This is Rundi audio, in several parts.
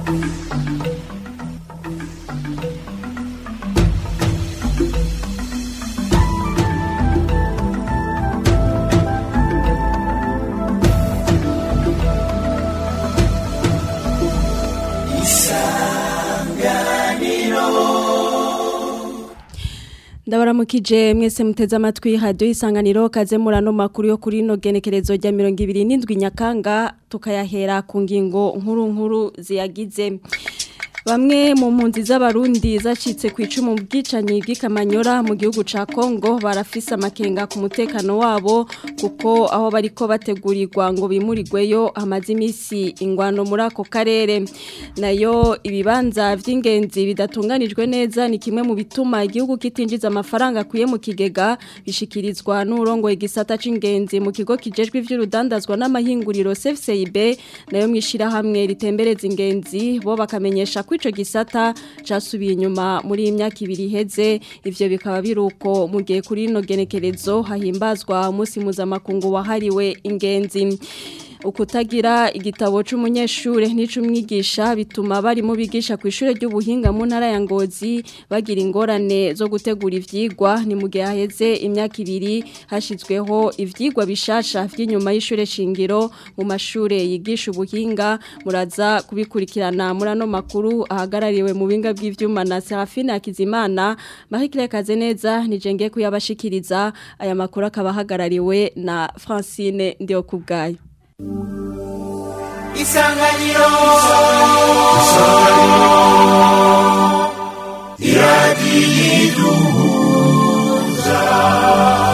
ndabaramukije mwese muteze amatwi radio isanganiro kaze murano makuru yo kuri no genekerezo rya 27 nyakanga tukayahera ku ngingo nkuru nkuru ziyagize Bamwe mu mpunzi z'abarundi zacitse ku icumu bwicanyi bw'ikamanyora mu gihugu ca Kongo barafise amakenga ku mutekano wabo kuko aho bariko bategurirwa ngo bimurirweyo hamaze imisi ingwano muri ako karere nayo ibibanza vy'ingenzi bidatunganijwe neza ni kimwe mu bituma igihugu kitinjiza amafaranga akuye mu kigega bishikirizwa n'urongo igisata c'ingenzi mu kigo kijejwe ivy'urudandazwa n'amahinguriro CFCIB nayo mwishira hamwe ritembereza ingenzi bo bakamenyesha ko ico gisata casubiye inyuma muri imyaka ibiri iheze ivyo bikaba biruko mu gihe kuri no genekerezo hahimbazwa umunsi mpuzamakungu wahariwe ingenzi ukutagira igitabo c'umunyeshure n'icumwigisha bituma bari mu bigisha ku ishure ry'ubuhinga mu ntara ya Ngozi bagira ingorane zo gutegura ivyigwa ni mu gihe haheze imyaka ibiri hashizweho ivyigwa bishasha vy'inyuma y'ishure shingiro mu mashure yigisha ubuhinga muraza kubikurikirana muri ano makuru ahagarariwe mu binga bw'ivyuma na Serafina Akizimana Marie Kaze neza nije ngiye kuyabashikiriza aya makuru akaba ahagarariwe na Francine Ndiokubgayo isanganiro iradiyiduhuza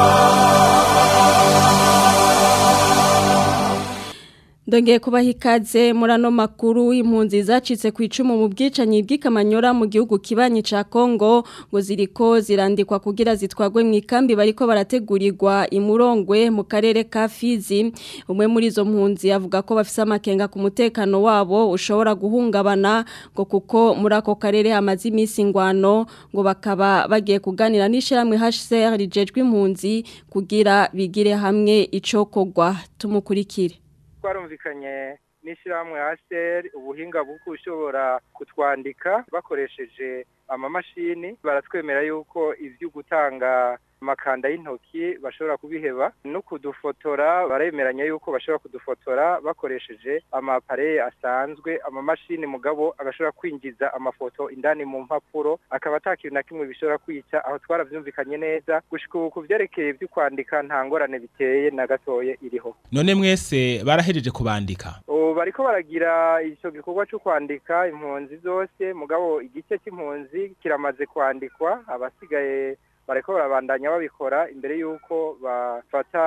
Ndongeye kubaha ikaze muri ano makuru impunzi zacitse ku icumu mu bwicanyi bw'ikamanyora mu gihugu kibanyi ca Kongo ngo ziriko zirandikwa kugira zitwagwe mu ikambi bariko barategurirwa imurongwe mu karere ka Fizi umwe muri izo mpunzi avuga ko bafise amakenga ku mutekano wabo ushobora guhungabana ngo kuko muri ako karere hamaze imisi ingwano ngo bakaba bagiye kuganira n'ishiramwe HCR rijejwe impunzi kugira bigire hamwe icokogwa tumukurikire twarumvikanye n'ishyirahamwe haseri ubuhinga bwo ushobora kutwandika bakoresheje amamashini baratwemera yuko ibyo gutanga amakanda y'intoki bashobora kubiheba no kudufotora baremeranya yuko bashobora kudufotora bakoresheje amapareye asanzwe amamashini mugabo agashobora kwinjiza amafoto indani mu mpapuro akaba atakintu na kimwe bishobora kwica aho twaravyumvikanye neza gushika ubu kuvyerekeye ivyo kwandika nta ngorane biteye na gatoye iriho none mwese barahejeje kubandika ubu bariko baragira ico gikorwa co kwandika impunzi zose mugabo igice c'impunzi kiramaze kwandikwa abasigaye bariko barabandanya babikora imbere yuko bafata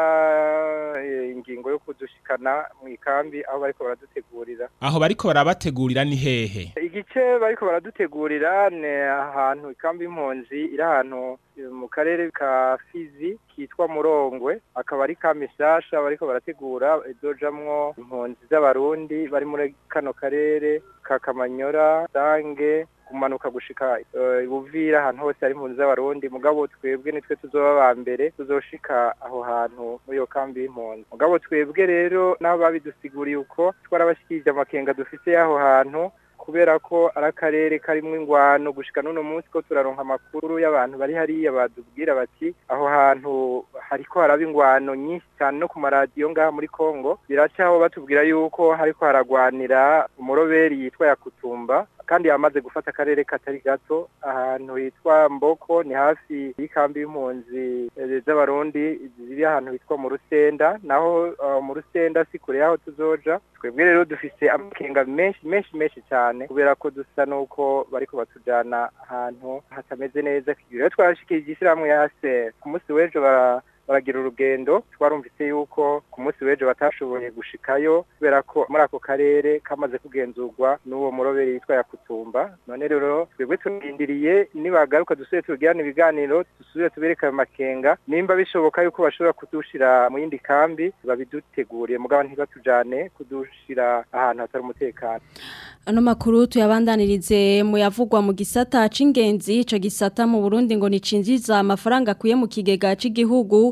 ingingo yo kudushikana mu ikambi aho bariko baradutegurira aho bariko barabategurira ni hehe igice bariko baradutegurira ni ahantu ikambi y'impunzi iri ahantu mu karere ka Fizi kitwa Murongwe akaba ari kambi shasha bariko barategura izojamwo impunzi z'abarundi bari muri kano karere ka Kamanyora Dange kumanuka gushika ibuvira ahantu hose hari impunzi z'abarundi mugabo twebwe nitwe tuzoba ba mbere tuzoshika aho hantu muri iyo kambi y'impunzi mugabo twebwe rero n'aho babidusiguriye uko twarabashikirije amakenga dufise y'aho hantu kubera ko ari akarere karimo ingwano gushika n'uno munsi ko turaronka amakuru y'abantu bari hariya badubwira bati aho hantu hariko haraba ingwano nyinshi cyane no ku maradiyo ngaha muri Kongo biracaho batubwira yuko hariko haragwanira umuroberi yitwa Yakutumba kandi yamaze gufata akarere katari gato ahantu hitwa Mboko ni hafi y'ikambi y'impunzi z'abarundi ziri ahantu hitwa mu Rusenda naho uh, mu Rusenda si kure yaho tuzoja twebwe rero dufise amakenga menshi menshi menshi cyane kubera ko dusa nuko bariko batujana ahantu hatameze neza rero twarashikirije ishyirahamwe ya HCR ku munsi w'ejo bara baragira urugendo twarumvise yuko ku munsi w'ejo batashoboye gushikayo kubera ko muri ako karere kamaze kugenzurwa n'uwo muroberi yitwa Yakutumba none rero twebwe turindiriye nibagaruka dusubire tugirane ibiganiro dusubire tubereke ayo makenga nimba bishoboka yuko bashobora kudushira mu yindi kambi babiduteguriye mugabo ntibatujane kudushira ahantu hatari umutekano Ano makuru tuyabandanirize mu yavugwa mu gisata c'ingenzi ico gisata mu Burundi ngo nicinjiza amafaranga kuye mu kigega c'igihugu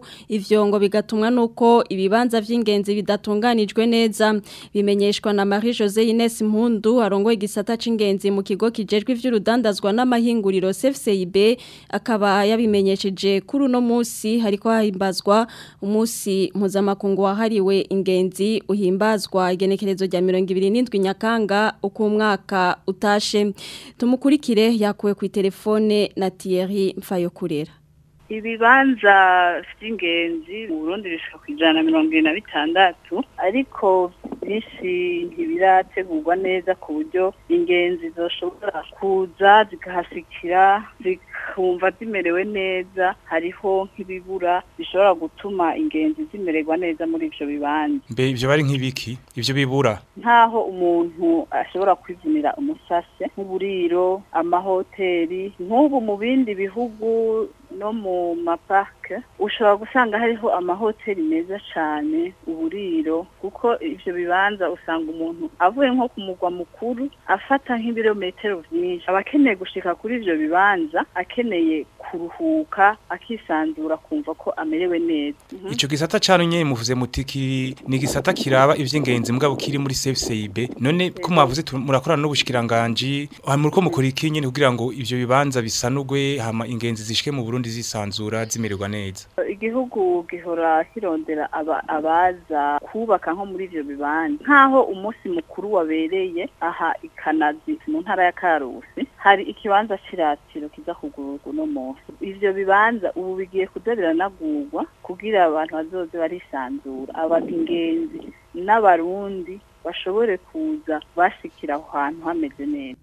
ivyo ngo bigatumwa nuko ibibanza vy'ingenzi bidatunganijwe neza bimenyeshwa na Marie Jose Ines Mpundu arongoye igisata c'ingenzi mu kigo kijejwe ivy'urudandazwa n'amahinguriro CFCIB akaba yabimenyesheje kuri uno musi hariko hahimbazwa umusi mpuzamakungu wahariwe ingenzi uhimbazwa igenekerezo rya 27 Nyakanga uko umwaka utashe tumukurikire yakuwe ku telefone na Thierry Mfayokurera ibibanza vy'ingenzi mu Burundi bishika ku ijana na mirongo ibiri na bitandatu ariko byinshi ntibirategurwa neza ku buryo ingenzi zoshobora kuza zikahasikira zikumva zimerewe neza hariho nk'ibibura bishobora gutuma ingenzi zimererwa neza muri ivyo bibanza mbe ivyo bari nk'ibiki ivyo bibura nk'aho umuntu ashobora kwivunira umusase nk'uburiro amahoteli nk'ubu mu bindi bihugu no mu maparke ushobora gusanga hariho amahoteli meza cyane uburiro kuko ivyo bibanza usanga umuntu avuye nko ku mugwa mukuru afata nk'ibirometero vyinshi aba akeneye gushika kuri ivyo bibanza akeneye kuruhuka akisanzura kumva ko amerewe neza Mhm. ico gisata cano nyene muvuze muti ki ni gisata kiraba ivy'ingenzi mugabo kiri muri CFCIB none ko mwavuze tu- murakorana n'ubushikiranganje hamwe ko mukora iki nyene kugira ngo ivyo bibanza bisanugwe hama ingenzi zishike mu Burundi zisanzura zimererwa neza igihugu gihora kirondera aba, abaza kubaka nko muri ivyo bibanza nk'aho umunsi mukuru wabereye aha ikanazi mu ntara ya karusi hari ikibanza c'iratiro kiza kugururwa uno munsi ivyo bibanza ubu bigiye kuza biranagurwa kugira abantu bazoze barisanzura abagenzi n'abarundi bashobore kuza bashikira aho hantu hameze neza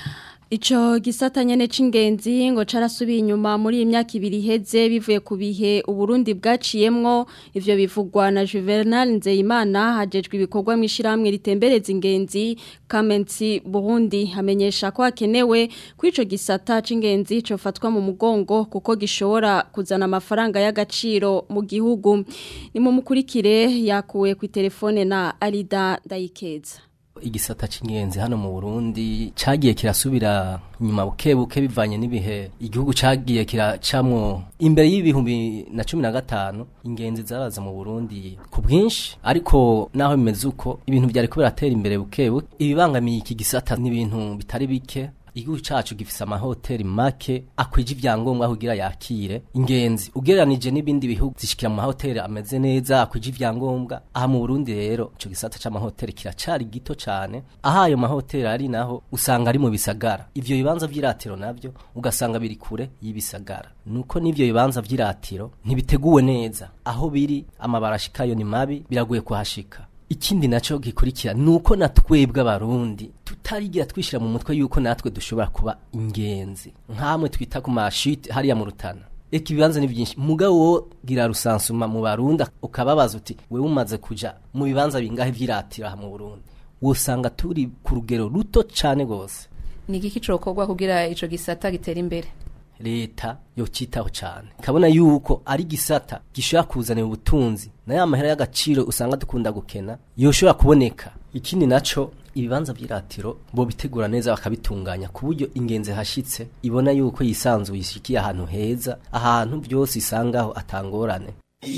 Ico gisata nyene c'ingenzi ngo carasubiye inyuma muri iyi myaka ibiri iheze bivuye ku bihe Uburundi bwaciyemwo ivyo bivugwa na Juvenal Nzeyimana hajejwe ibikorwa mu ishiramwe ritembereza ingenzi Kamenzi Burundi hamenyesha ko hakenewe ko ico gisata c'ingenzi cofatwa mu mugongo kuko gishobora kuzana amafaranga y'agaciro mu gihugu ni mu mukurikire yakuwe ku telefone na Alida Dayikeza igisata c'ingenzi hano mu Burundi cagiye kirasubira nyuma buke buke bivanye n'ibihe igihugu cagiye kiracamwo imbere y'ibihumbi na cumi na gatanu ingenzi zaraza mu Burundi ku bwinshi ariko naho bimeze uko ibintu byari ko biratera imbere buke buke ibibangamiye iki gisata n'ibintu bitari bike igihugu cacu gifise amahoteli make akwije ivyangombwa kugira yakire ingenzi ugereranije n'ibindi bihugu zishikira mu mahoteli ameze neza akwije ivyangombwa aha mu Burundi rero ico gisata c'amahoteli kiracari gito cane aha ayo mahoteli ari naho usanga ari mu bisagara ivyo bibanza vy'iratiro navyo ugasanga biri kure y'ibisagara nuko n'ivyo bibanza vy'iratiro ntibiteguwe neza aho biri amabara ashikayo ni mabi biragoye kuhashika ikindi naco gikurikira nuko natwebwe abarundi tutarigira twishira mu mutwe yuko natwe dushobora kuba ingenzi nkamwe twita ku mashite hariya mu rutana eka ibibanza ni byinshi mugabo wo gira rusansuma mu barundi ukababaza uti wewe umaze kuja mu bibanza bingahe vy'iratiro aha mu Burundi wosanga turi ku rugero ruto cane gose ni igiki cokorwa kugira ico gisata gitera imbere leta yocitaho cyane kabona yuko ari gisata gishobora kuzanira ubutunzi na ya mahera y'agaciro usanga dukunda gukena yoshobora kuboneka ikindi naco ibibanza by'iratiro bo bitegura neza bakabitunganya ku buryo ingenzi hashitse ibona yuko yisanzuye ishikiye ahantu heza ahantu byose isangaho atangorane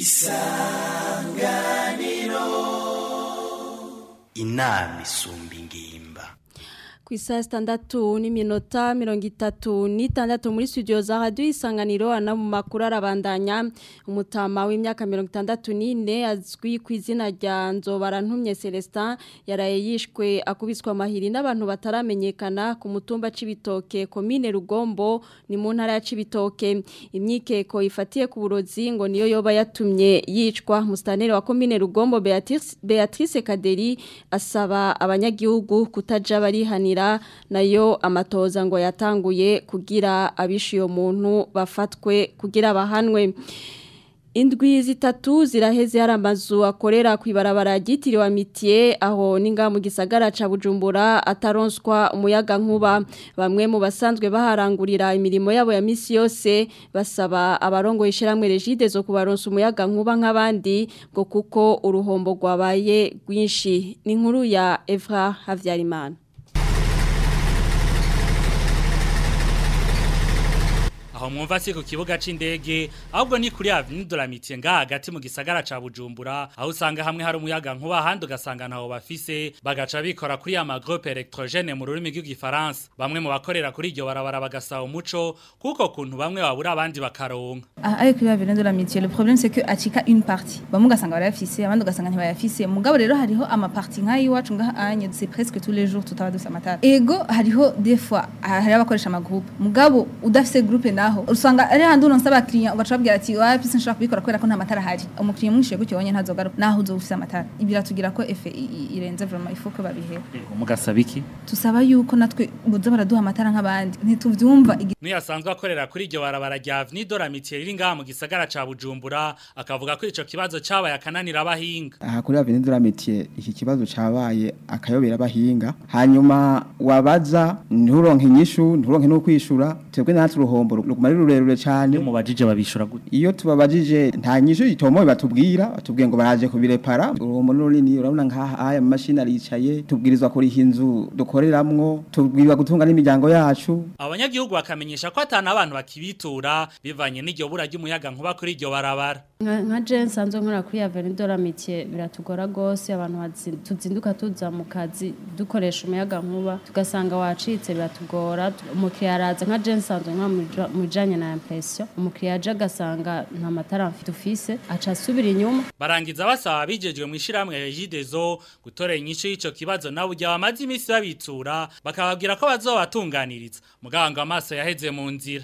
inama isumba ingimba ku isaha sitandatu n'iminota mirongo itatu n'itandatu muri studio za radiyo isanganiro ana mu makuru arabandanya umutama w'imyaka mirongo itandatu n'ine azwi ku izina rya nzobarantumye celestin yaraye yishwe akubiswa amahiri n'abantu bataramenyekana ku mutumba c'ibitoke komine rugombo ni mu ntara ya c'ibitoke imyikeko ifatiye ku burozi ngo niyo yoba yatumye yicwa musitaneri wa komine rugombo Beatrice, beatrice kaderi asaba abanyagihugu kutaja barihanira nayo amatoza ngo yatanguye kugira abishe uyo muntu bafatwe kugira bahanwe Indwi zitatu ziraheze hari amazu akorera ku ibarabara ryitiriwe amitiye aho ninga mu gisagara ca Bujumbura ataronswa umuyaga nkuba bamwe mu basanzwe baharangurira imirimo yabo ya misi yose basaba abarongo ishiramwe regide zo kubaronsa umuyaga nkuba nk'abandi ngo kuko uruhombo rwabaye rwinshi ni inkuru ya Evra Havyarimana aho mwumva si ku kibuga c'indege ahubwo ni kuri Avenue de l'Amitié nga hagati mu gisagara ca Bujumbura aho usanga hamwe hari umuyaga nkuba ahandi ugasanga ntaho bafise bagaca bikora kuri ya magroupe électrogène mu rurimi rw'igifaransa bamwe mu bakorera kuri iryo barabara bagasaba umuco kuko kuntu bamwe babura abandi bakaronka Ah, avec la Avenue de l'Amitié le problème c'est que acika une partie bamwe ugasanga barayafise abandi ugasanga ntibayafise mugabo rero hariho ama partie nk'ayi iwacu ngaha anye c'est presque tous les jours tutaba dusa amatara ego hariho des fois ah, hariho abakoresha ama groupe mugabo udafise groupe naho usanga ari handi uronse abakiriya ugaca babwira ati wapi sinshobora kubikora kubera ko nta matara ahari umukiriya mwinshi gutyo wonye ntazogaruka naho uzoba ufise amatara biratugira ko efe i- i- irenze vraiment il faut que babihewe mugasaba iki tusaba yuko natwe boza baraduha amatara nk'abandi ntituvyumva igi- Niyasanzwe akorera kuri iryo barabara rya Avenue de l'Amitié riri ngaha mu gisagara ca Bujumbura akavuga ko ico kibazo cabaye akananira abahinga aha kuri Avenue de la Métier iki kibazo cabaye akayobera abahinga hanyuma wabaza nturonke inyishu nturonke no kwishura twebwe natwe uruhombo ruguma ari rurerure cyane iyo mubajije babishura gute iyo tubabajije nta nyishu itomoye batubwira batubwiye ngo baraje kubirepara uruhombo runini urabona nkaha aya mashini aricaye tubwirizwa kuriha inzu dukoreramwo tubwirizwa gutunga n'imiryango yacu abanyagihugu bakamenyesha ko atana abantu bakibitura bivanye n'iryo bura ry'umuyaga nkuba kuri iryo barabara nka nka je nsanzwe nkora kuri Avenue de l'Amitié biratugora gose abantu bazi- tuzinduka tuza mu kazi dukoresha umuyaga nkuba tugasanga wacitse biratugora tu- umukiriya araza nka je nsanzwe nka mu bijanye na impression umukiriya aje agasanga nta matara mfite ufise aca asubira inyuma barangiza basaba abijejwe mu ishiramwe Regideso gutorera inyishu y'ico kibazo nabo ujya bamaze iminsi babitsura bakababwira ko bazobatunganiriza muganga amaso yaheze mu nzira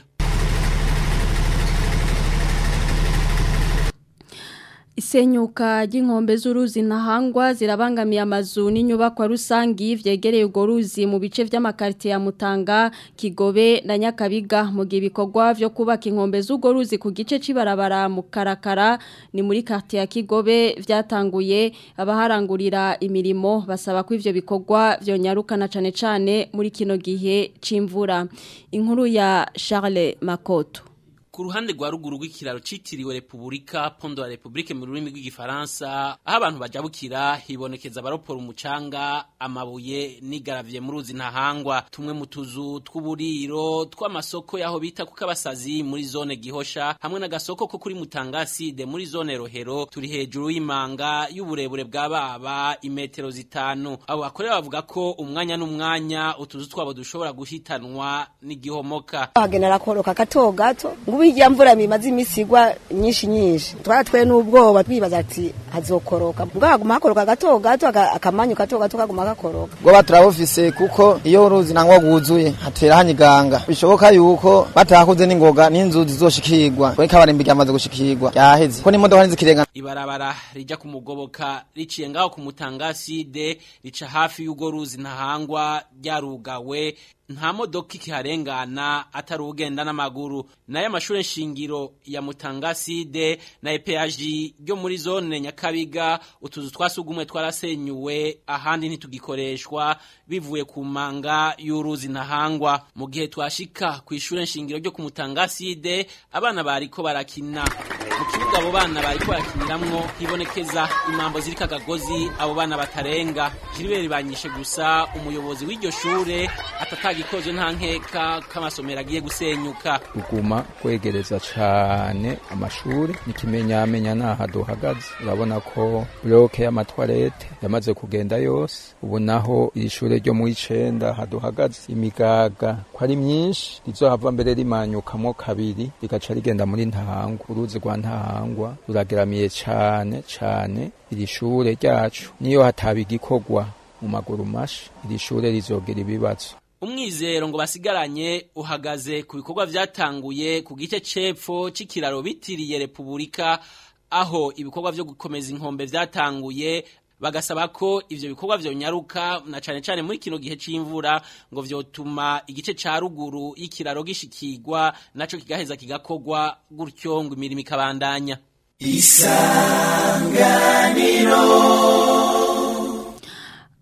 Isenyuka ry'inkombe z'uruzi ntahangwa zirabangamiye amazu n'inyubakwa rusangi vyegereye urwo ruzi mu bice vy'amakarite ya Mutanga, Kigobe na Nyakabiga mu gihe ibikorwa vyo kubaka inkombe z'urwo ruzi ku gice cibarabara mu Karakara ni muri quartier ya Kigobe vyatanguye abaharangurira imirimo basaba ko ivyo bikorwa vyonyarukana cane cane muri kino gihe c'imvura. Inkuru ya Charles Makoto. ku ruhande rwa ruguru rw'ikiraro citiriwe Republika Pondo la Republique mu rurimi rw'igifaransa aho abantu bajabukira hibonekeza abaropora umucanga amabuye n'igaravye mu ruzi ntahangwa tumwe mu tuzu tw'uburiro tw'amasoko yaho bita kuko abasazi muri zone gihosha hamwe n'agasoko ko kuri Mutangaside muri zone Rohero turi hejuru y'imanga y'uburebure bwa baba imetero zitanu abo bakorera bavuga ko umwanya n'umwanya utuzu twabo dushobora guhitanwa n'igihomoka hagenera koroka gato gato ngubu hirya mvura mimaze imisi igwa nyinshi nyinshi twaratwe n'ubwoba twibaza ati hazokoroka mbwa haguma hakoroka gato gato aka- akamanyu gato gato kaguma gakoroka bwoba turabufise kuko iyo uruzi nangwa rwuzuye hatera hanyiganga bishoboka yuko batahakoze n'ingoga n'inzu zizoshikirwa kuri kabarimbi ryamaze gushikirwa ryaheze ko n'imodoka ntizikirengana ibarabara rija kumugoboka riciye ngaho ku mutangaside rica hafi y'ugo ruzi ntahangwa ryarugawe nta modoka ikiharengana atari ugenda n'amaguru nayo amashure shingiro ya mutangaside na EPHG ryo muri zone nyakabiga utuzu twasugumwe twarasenyuwe ahandi ntitugikoreshwa bivuye ku manga y'uruzi ntahangwa mu gihe twashika ku ishure shingiro ryo ku mutangaside abana bariko barakina mu kibuga abo bana bariko barakiniramwo hibonekeza imambo ziriko akagozi abo bana batarenga Gilbert banyishe gusa umuyobozi w'iryo shure atatagikozwe nta nkeka k'amasomero agiye gusenyuka kuguma kwegereza cane amashuri n'ikimenyamenya naha duhagaze urabona ko bloke y'amatwarete yamaze kugenda yose ubu naho iri shure ryo mu icenda haduhagaze imigaga ko ari myinshi rizohava mbere rimanyukamo kabiri rigaca rigenda muri ntahangwa uruzi rwa ntahangwa rurageramiye cane cane iri shure ryacu niyo hataba igikorwa mu maguru mashi iri shure rizogira ibibazo umwizero ngo basigaranye uhagaze ku bikorwa vyatanguye ku gice cepfo c'ikiraro bitiriye Republika aho ibikorwa vyo gukomeza inkombe vyatanguye bagasaba ko ivyo bikorwa vyonyaruka na cane cane muri kino gihe c'imvura ngo vyotuma igice ca ruguru y'ikiraro gishikirwa naco kigaheza kigakorwa gutyo ngo imirimo ikabandanya isanganiro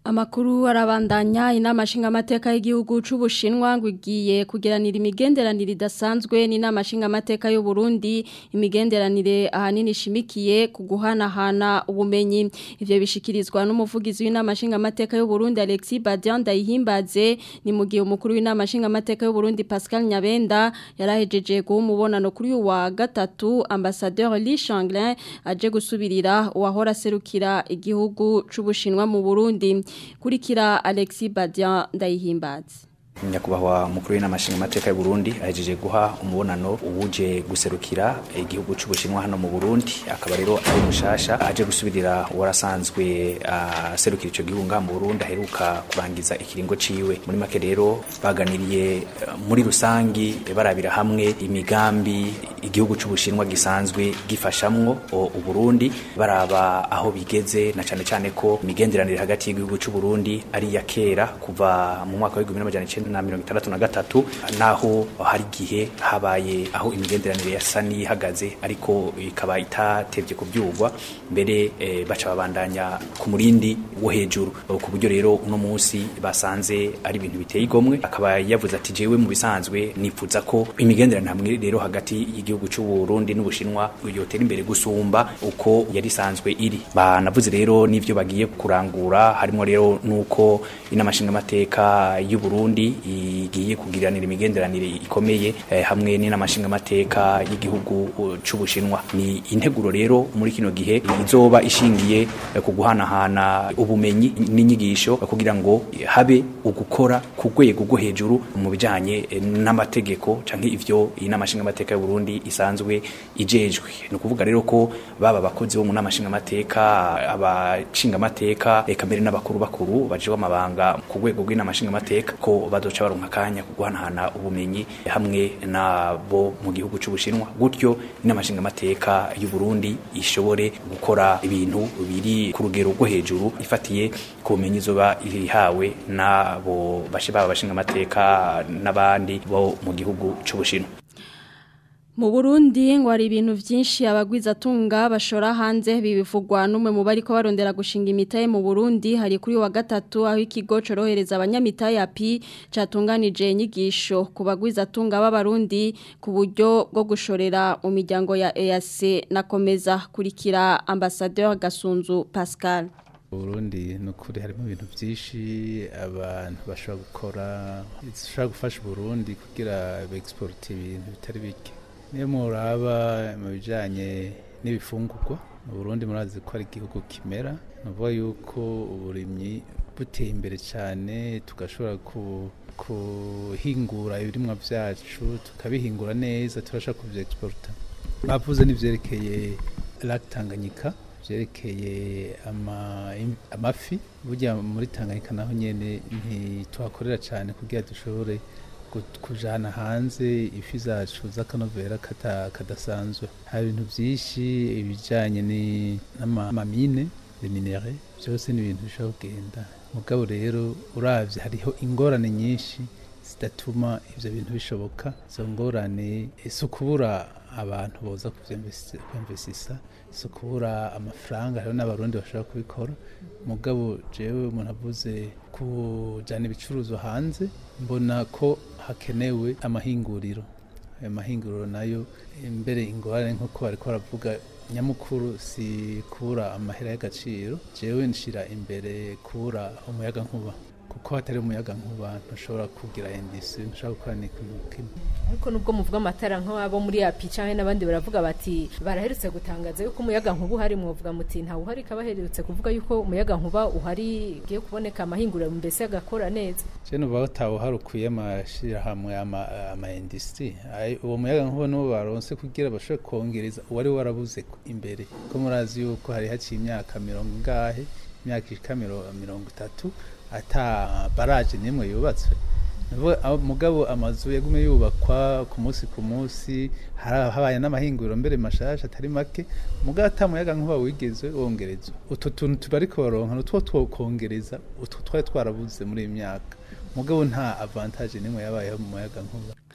Amakuru arabandanya inama nshingamateka y'igihugu c'Ubushinwa ngo igiye kugeranira imigenderanire idasanzwe n'inama nshingamateka y'u Burundi imigenderanire ahanini ishimikiye ku guhanahana ubumenyi ivyo bishikirizwa n'umuvugizi w'inama nshingamateka y'u Burundi Alexis Badian Ndayihimbaze ni mu gihe umukuru w'inama nshingamateka y'u Burundi Pascal Nyabenda yarahejeje guha umubonano kuri uyu wa gatatu ambassadeur Li Changlin aje gusubirira uwahora serukira igihugu c'Ubushinwa mu Burundi kurikira Alexis Badian ndayihimbaza nyakubahwa mukuru w'inama nshingamateka y'u Burundi ahejeje guha umubonano uwuje guserukira igihugu c'Ubushinwa hano mu Burundi akaba rero ari mushasha aje gusubirira warasanzwe aserukira ico gihugu nga mu Burundi aheruka kurangiza ikiringo ciwe muri make rero baganiriye muri rusangi barabira hamwe imigambi igihugu c'Ubushinwa gisanzwe gifashamwo u Burundi baraba aho bigeze na cane cane ko imigenderanire hagati y'igihugu c'u Burundi ari ya kera kuva mu mwaka wa 1900 na mirongo itandatu na gatatu naho hari igihe habaye aho imigenderanire yasa n'ihagaze ariko ikaba itatevye kubyurwa mbere e, baca babandanya ku murindi wo hejuru ku buryo rero uno munsi basanze ari ibintu biteye igomwe akaba yavuze ati jewe mu bisanzwe nifuza ko imigenderanire hamwe rero hagati y'igihugu cy'u Burundi n'Ubushinwa yotera imbere gusumba uko yari isanzwe iri banavuze rero n'ivyo bagiye kurangura harimo rero nuko inamashinga amateka y'u Burundi igiye kugiranira imigenderanire ikomeye eh, hamwe n'inamashinga amateka y'igihugu c'Ubushinwa ni integuro rero muri kino gihe izoba ishingiye eh, ku guhanahana ubumenyi n'inyigisho kugira ngo habe ugukora ku rwego rwo hejuru mu bijanye eh, n'amategeko canke ivyo inamashinga amateka y'u Burundi isanzwe ijejwe ni ukuvuga rero ko baba abakozi bo mu namashinga amateka abashinga amateka eka mbere n'abakuru bakuru baje amabanga ku rwego rw'inamashinga amateka ko bazoca baronka akanya kuguhanahana ubumenyi hamwe nabo mu gihugu c'Ubushinwa gutyo inamashinga amateka y'u Burundi ishobore gukora ibintu biri ku rugero rwo hejuru ifatiye ku bumenyi zoba ihawe nabo bashe baba bashinga amateka n'abandi bo mu gihugu c'Ubushinwa Mu Burundi ngo hari ibintu byinshi abagwizatunga bashora hanze bibivugwa n'umwe mu bari ko barondera gushinga imitaye mu Burundi hari kuri wa gatatu aho ikigo corohereza abanyamitaye api catunganije inyigisho ku bagwizatunga b'abarundi ku buryo bwo gushorera mu miryango ya EAC nakomeza kurikira ambassadeur Gasunzu Pascal Burundi nukuri harimo ibintu byinshi abantu bashobora gukora bishobora gufasha Burundi kugira beexporte ibintu bitari bike niyo muraba mu bijyanye n'ibifungurwa mu Burundi murazi ko ari igihugu kimera ni ukuvuga yuko uburimyi buteye imbere cyane tugashobora kuhingura ibirimwa byacu tukabihingura neza tubasha kubyegisporta bavuze n'ibyerekeye Tanganyika byerekeye amafi burya muri Tanganyika naho nyine ntituhakorera cyane kugira dushobore kujana hanze ifi zacu z'akanovera kadasanzwe hari ibintu byinshi ibijyanye n'amamine minere byose ni ibintu bishobora kugenda mugabo rero urabye hariho ingorane nyinshi zidatuma ibyo bintu bishoboka izo ngorane si ukubura abantu boza kubyemvesisa si ukubura amafaranga hariho n'abarundi bashobora kubikora mugabo jewe umuntu avuze kujyana ibicuruzwa hanze mbona ko hakenewe amahinguriro ayo mahinguriro nayo imbere ingorane nk'uko bari baravuga nyamukuru si kubura amahera y'agaciro jewe nshira imbere kubura umuyaga nkuba kuko hatari umuyaga nkuba ntushobora kugira indisi ntushobora gukora n'ikintu kimwe ariko nubwo muvuga amatara nk'abo muri api cyangwa n'abandi baravuga bati baraherutse gutangaza yuko umuyaga nkuba uhari mwavuga muti ntawe uhari kabaherutse kuvuga yuko umuyaga nkuba uhari ugiye kuboneka amahinguriro mbese agakora neza je nuva ko tawe uhari ukwiye amashirahamwe ama industry uwo muyaga nkuba niwo baronse kugira bashobore kongereza uwari warabuze imbere ko murazi yuko hari haciye imyaka mirongo ingahe imyaka ishika mirongo itatu ata baraje nimwe yubatswe mugabo amazu yagume yubakwa ku munsi ku munsi habaye n'amahinguriro mbere mashasha atari make mugabo atamuyaga nkuba wigeze wongerezwa utwo tuntu tubariko baronka nutwo twokongereza utwo twari twarabuze muri iyi myaka mugabo nta avantage nimwe yabayeho mu muyaga nkuba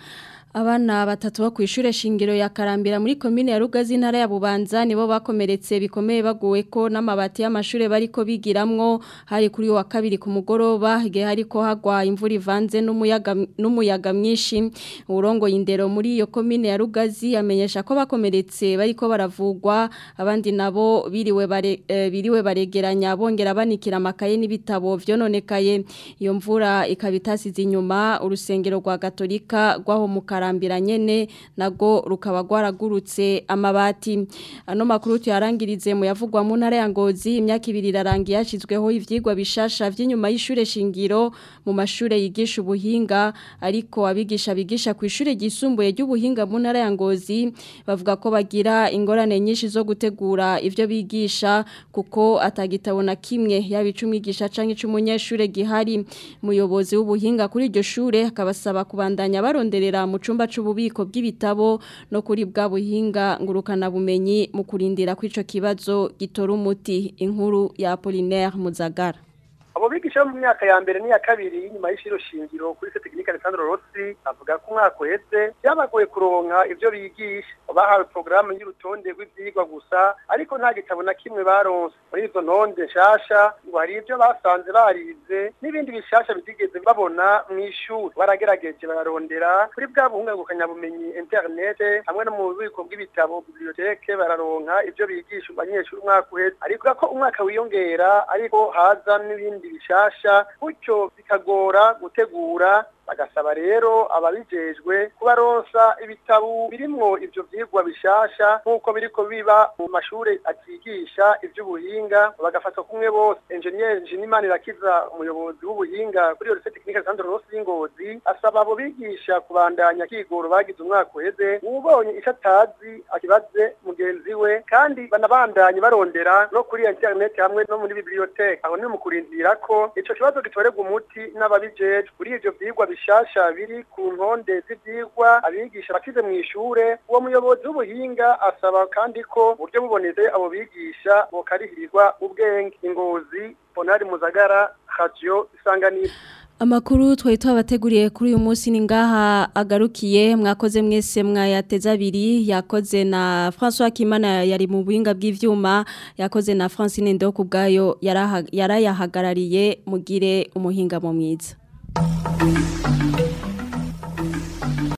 Abana batatu bo kwishure shingiro ya Karambira muri commune ya Rugazi ntara ya Bubanza nibo bakomeretse bikomeye baguwe ko n'amabati y'amashure bariko bigiramwo hari kuri wa kabiri ku mugoroba igihe hariko hagwa imvura ivanze n'umuyaga n'umuyaga mwinshi urongo indero muri iyo commune ya Rugazi amenyesha ko bakomeretse bariko baravugwa abandi nabo biriwe bare eh, biriwe baregeranya bongera banikira amakaye n'ibitabo vyononekaye iyo mvura ikabitasize inyuma urusengero rwa Katolika rwaho mu karambira nyene nago rukaba rwaragurutse amabati ano makuru tuyarangirize mu yavugwa mu ntara ya Ngozi imyaka ibiri irarangiye yashizweho ivyigwa bishasha vy'inyuma y'ishure shingiro mu mashure yigisha ubuhinga ariko abigisha bigisha ku ishure ryisumbuye ry'ubuhinga mu ntara ya Ngozi bavuga ko bagira ingorane nyinshi zo gutegura ivyo bigisha kuko atagitabo na kimwe yabicumwigisha canke c'umunyeshure gihari umuyobozi w'ubuhinga kuri iryo shure akabasaba kubandanya baronderera mu cumba c'ububiko bw'ibitabo no kuri bwa buhinga ngurukana bumenyi mu kurindira kw'ico kibazo gitora umuti inkuru ya Apollinaire Muzagara abo bigisha mu myaka ya mbere n'iya kabiri y'inyuma y'ishiro shingiro kuri se tekinike Alessandro Rossi avuga ko umwaka uheze byabagoye kuronka ivyo bigisha bahawe porogaramu y'urutonde rw'ivyigwa gusa ariko nta gitabo na kimwe baronse muri izo ntonde nshasha ngo hari ivyo basanze barize n'ibindi bishasha bitigeze babona mw'ishuri baragerageje bararondera kuri bwa bumenyi internet hamwe no mu bubiko bw'ibitabo biblioteke bararonka ivyo bigisha abanyeshuri umwaka uheze ariko ko umwaka wiyongera ariko haza n'ibindi bishasha gutyo bikagora gutegura bagasaba rero ababijejwe kubaronsa ibitabo birimwo ivyo vyigwa bishasha nk'uko biriko biba mu mashure atigisha ivy'ubuhinga bagafatwa kumwe bose engineer Njinimana Irakiza umuyobozi w'ubuhinga kuri Lycée Technique Alessandro Rossi y'Ingozi asaba abo bigisha kubandanya kigoro bagize umwaka uheze ubonye ico atazi akibaze mugenzi we kandi banabandanye barondera no kuri internet hamwe no muri bibliothèque aho ni mu kurindira ko ico kibazo gitorerwa umuti n'ababijejwe kuri ivyo vyigwa bishasha biri ku ntonde z'ivyigwa abigisha bakize mu ishure uwo muyobozi w'ubuhinga asaba kandi ko uburyo buboneze abo bigisha bokarihirizwa ubwenge ingozi Bonari Muzagara Radio Isanganiro Amakuru twari twabateguriye kuri uyu munsi ni ngaha agarukiye mwakoze mwese mwayateza abiri yakoze na François Kimana yari mu buhinga bw'ivyuma yakoze na Francine Ndo kubgayo yarayahagarariye mugire umuhinga mu mwiza